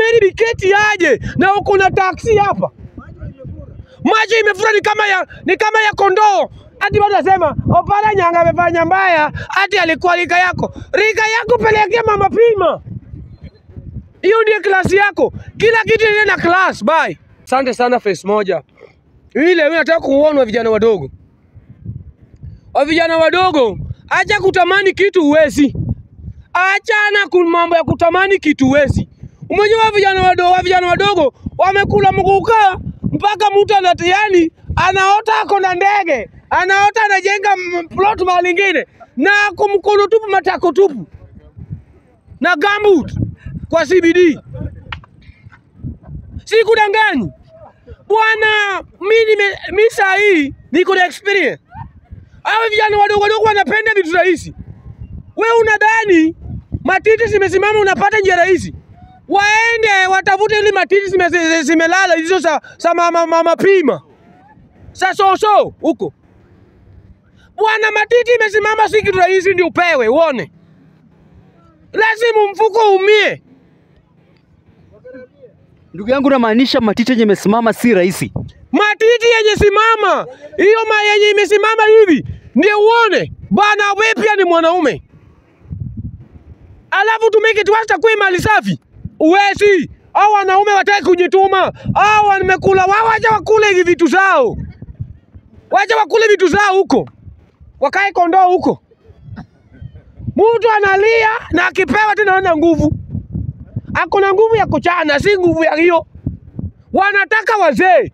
Mary Biketi aje na uko na taksi hapa, macho imefura ni kama ya, ni kama ya kondoo. Hadi watu wasema Oparanya amefanya mbaya, hati alikuwa rika yako. Rika yako pelekea mama pima, hiyo ndiyo klasi yako. Kila kitu ile na class. Bye. Asante sana face moja. Ile mimi nataka kuonwa vijana wadogo, wa vijana wadogo, acha kutamani kitu uwezi, achana ku mambo ya kutamani kitu uwezi. Umejua vijana wadogo, wa vijana wadogo wamekula mkukaa mpaka mtu anatiani anaota ako na ndege, anaota anajenga m- plot mahali ingine na ako mkono tupu, matako tupu na gambut kwa CBD. Sikudanganyi bwana, mi nime mi saa hii niko na experience. Hao vijana wadogo wadogo wanapenda vitu rahisi. We unadhani matiti zimesimama unapata njia rahisi? Waende watafute ili matiti zime- zi- zimelala hizo sa, sa mama, mama pima sa soso huko bwana, matiti imesimama si kitu rahisi ndio upewe uone, lazima mfuko umie. Ndugu yangu, namaanisha matiti yenye imesimama si rahisi. matiti yenye simama hiyo ma yenye imesimama hivi ndio uone bana, we pia ni mwanaume, alafu tumeke tuacha kuwe mali safi. Uwezi au wanaume wataki kujituma, au wamekula wao, wacha wakule hivi vitu zao, wacha wakule vitu zao huko, wakae kondoo huko. Mtu analia na akipewa tena ana nguvu, ako na nguvu ya kuchana, si nguvu ya hiyo. Wanataka wazee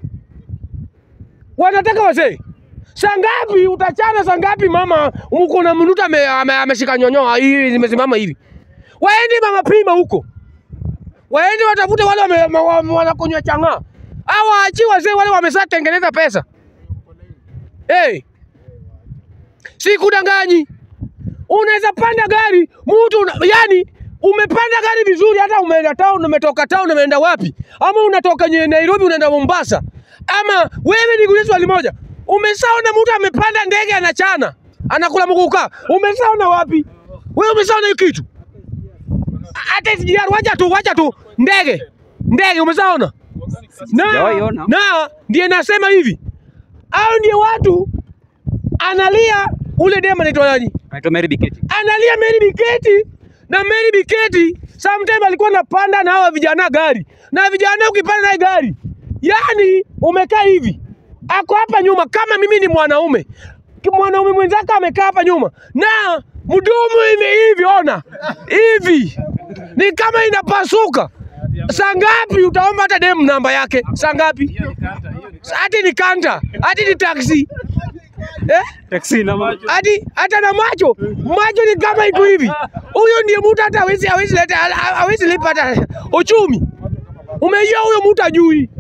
wanataka wazee. Saa ngapi utachana? Saa ngapi mama uko na mnuta ameshika ame, ameshika nyonyoa hii zimesimama hivi? Waende mama pima huko, waende watafute wale wame- ma- wa- wanakunywa chang'aa, au waachi wazee wale wamesha tengeneza pesa. Hey, sikudanganyi, unaweza panda gari mtu una, yani umepanda gari vizuri, hata umeenda town, umetoka town, umeenda wapi, ama unatoka nye- Nairobi unaenda Mombasa, ama wewe nikuulize swali moja, umeshaona mtu amepanda ndege anachana anakula mkuka? Umeshaona wapi? Wewe umeshaona hiyo kitu? Hata SGR, wacha tu, wacha tu, ndege ndege, umeshaona? Na, Sijawahi ona. na ndiye nasema hivi, au ndiye watu analia ule dema anaitwa nani? Anaitwa Mary Biketi. analia Mary Biketi na Mary Biketi sometime alikuwa anapanda na hawa vijana gari, na vijana ukipanda naye gari, yani umekaa hivi, ako hapa nyuma. Kama mimi ni mwanaume, ki- mwanaume mwenzako amekaa hapa nyuma na mdomo ime hivi, ona hivi, ni kama inapasuka. Saa ngapi utaomba hata dem namba yake? Saa ngapi? Hati ni kanta, hati ni taksi eh? Taxi na macho. hadi hata na macho macho ni kama iko hivi. Huyo ndiye mtu hata hawezi hawezi leta hawezi lipa hata uchumi. Umejua huyo mtu ajui,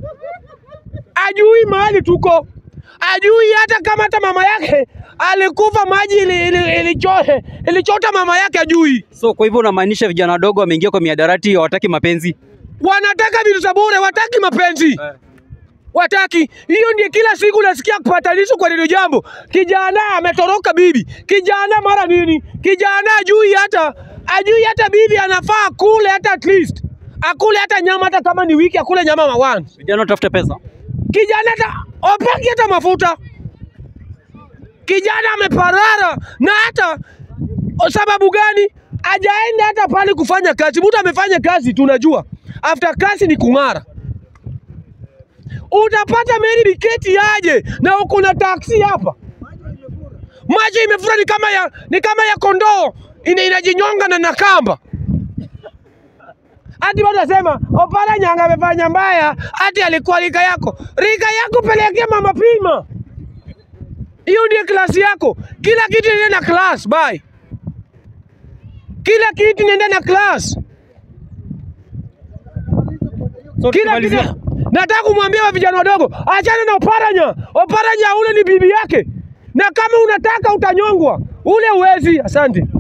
ajui mahali tuko, ajui hata kama hata mama yake alikufa maji ili- ili- ilichote ilichota mama yake ajui. So kwa hivyo unamaanisha vijana wadogo wameingia kwa miadarati hawataki mapenzi? Wanataka vitu za bure, wataki mapenzi wataki. Hiyo ndiye kila siku nasikia kupatanisho kwa neno jambo. Kijana ametoroka bibi, kijana mara nini, kijana ajui hata ajui hata bibi anafaa akule hata at least akule hata nyama, hata kama ni wiki akule nyama ma once. Vijana watafute pesa. Kijana hata opaki hata mafuta, kijana ameparara na hata o, sababu gani ajaenda hata pale kufanya kazi. Mtu amefanya kazi, tunajua after kazi ni kung'ara utapata Mary Biketi aje na uko na taksi hapa, maji imefura ni kama ya, ni kama ya kondoo ina, inajinyonga na nakamba hadi watu wasema Oparanya amefanya mbaya, hati alikuwa rika yako. Rika yako pelekea mama pima, hiyo ndiyo klasi yako. Kila kitu inaenda na class. Bye. Kila kitu inaenda na class. So kila tukimalizia- kitu. Nataka kumwambia wa vijana wadogo, achana na Oparanya. Oparanya ule ni bibi yake, na kama unataka utanyongwa, ule uwezi. Asante.